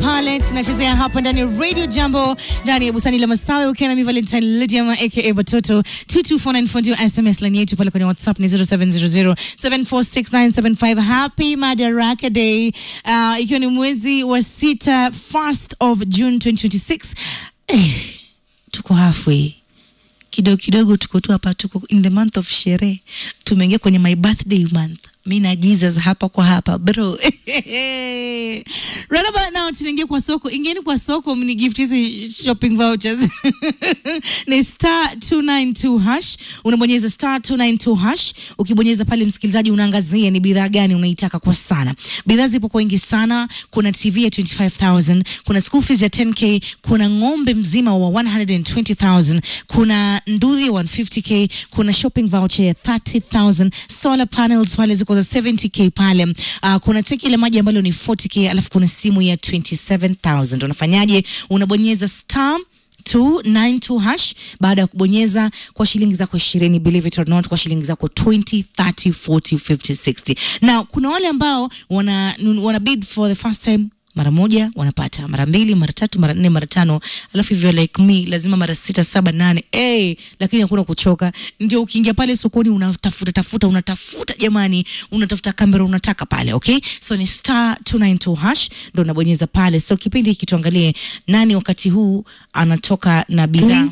pale tunachezea hapa ndani ya Radio Jambo ndani ya bustani la Masawe ukiwa na mi Valentine Lydia aka Batoto 22494 ndio SMS line yetu pale kwenye WhatsApp ni 0700746975 Happy Madaraka Day uh, ikiwa ni mwezi wa sita first of June 2026 eh, tuko halfway kidogo kidogo tuko tu hapa, tuko in the month of sherehe, tumeingia kwenye my birthday month mi na Jesus hapa kwa hapa bro right about now tunaingia kwa soko ingieni kwa soko mni gift hizi shopping vouchers ni star 292 hash unabonyeza star 292 hash ukibonyeza pale msikilizaji unaangazia ni bidhaa gani unaitaka kwa sana bidhaa zipo kwa wingi sana kuna tv ya 25000 kuna school fees ya 10k kuna ng'ombe mzima wa 120000 kuna nduthi ya 150k kuna shopping voucher ya 30000 solar panels pale ziko za 70k pale uh, kuna teki ile maji ambalo ni 40k alafu kuna simu ya 27000 unafanyaje unabonyeza star 292 hash baada ya kubonyeza kwa shilingi zako ishirini believe it or not kwa shilingi zako 20 30 40 50 60 na kuna wale ambao wana, wana bid for the first time mara moja wanapata mara mbili mara tatu mara nne mara tano alafu hivyo like me lazima mara sita saba nane hey, lakini hakuna kuchoka ndio ukiingia pale sokoni unatafuta tafuta unatafuta jamani unatafuta kamera unataka pale okay so ni star 292 hash ndo unabonyeza pale so kipindi hiki tuangalie nani wakati huu anatoka na bidhaa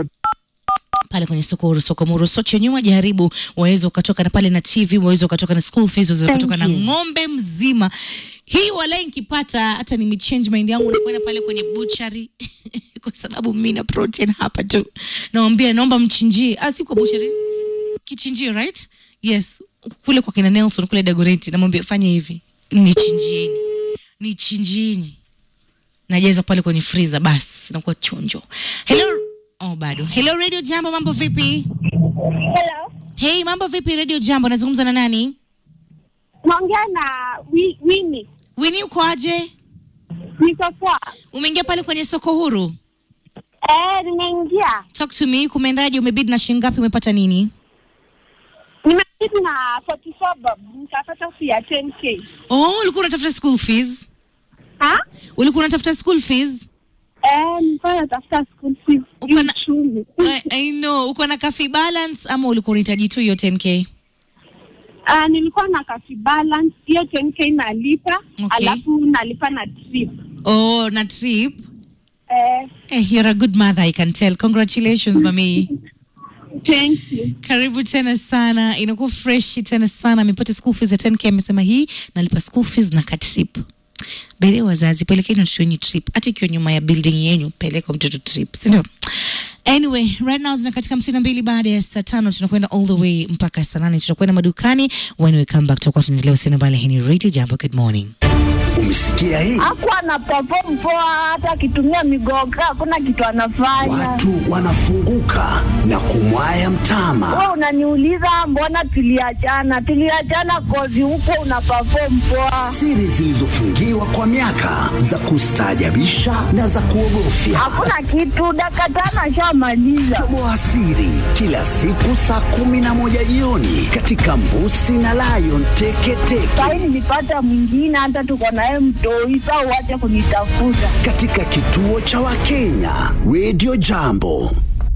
pale kwenye soko huru soko muru soche nyuma jaribu waweza ukatoka na pale na tv waweza ukatoka na school fees waweza ukatoka na ng'ombe mzima hii wala nikipata hata nimechange mind yangu nakwenda pale kwenye butchery kwa sababu mi na protein hapa tu nawambia naomba mchinjie ah, si kwa butchery kichinjio right yes kule kwa kina nelson kule dagoreti namwambia fanya hivi nichinjieni nichinjieni najaza pale kwenye freezer basi nakuwa chonjo hello oh bado hello radio jambo mambo vipi Hello. hey mambo vipi radio jambo nazungumza na nani Naongea na Wi- Winnie. wini ukoaje Niko poa. umeingia pale kwenye soko huru Eh, nimeingia. talk to me kumeendaje umebid na shilingi ngapi umepata nini Nimebidi na 44 bob. Nikapata fee ya 10k. oh ulikuwa unatafuta school fees Ha? ulikuwa unatafuta school fees Eh, nilikuwa natafuta school fees. Uko na- Uchumi. I, I know uko na kafi balance ama ulikuwa unahitaji tu hiyo 10k Ah, nilikuwa na cash balance. Hiyo 10k nalipa, Okay. alafu nalipa na trip. oh na trip Eh, eh, you're a good mother i can tell congratulations mami thank you. karibu tena sana inakuwa fresh tena sana amepata school fees ya 10k amesema hii nalipa school fees na ka trip bele wazazi pelekeni watoto wenyu trip hata ikiwa nyuma ya building yenyu peleka mtoto trip sindio anyway right now zina katika hamsini na mbili baada ya saa tano tunakwenda all the way mpaka saa nane tutakwenda madukani when we come back tutakuwa tunaendelea usiana bale hii ni radio jambo good morning Umesikia hii? Hakuwa na perform poa hata akitumia migoga, hakuna kitu anafanya. Watu wanafunguka na kumwaya mtama. Wewe unaniuliza mbona tuliachana? Tuliachana kozi huko una perform poa. Siri zilizofungiwa kwa miaka za kustaajabisha na za kuogofya. Hakuna kitu, dakika tano ashamaliza. Toboa siri kila siku saa kumi na moja jioni katika Mbusi na Lion Teketeke Sahi nilipata mwingine, hata tuko naye mtoi, sa uache kunitafuta. katika kituo cha Wakenya Radio Jambo.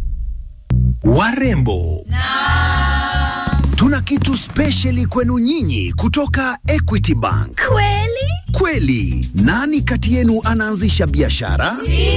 warembo tuna kitu spesheli kwenu nyinyi kutoka Equity Bank. Kweli? Kweli, nani kati yenu anaanzisha biashara?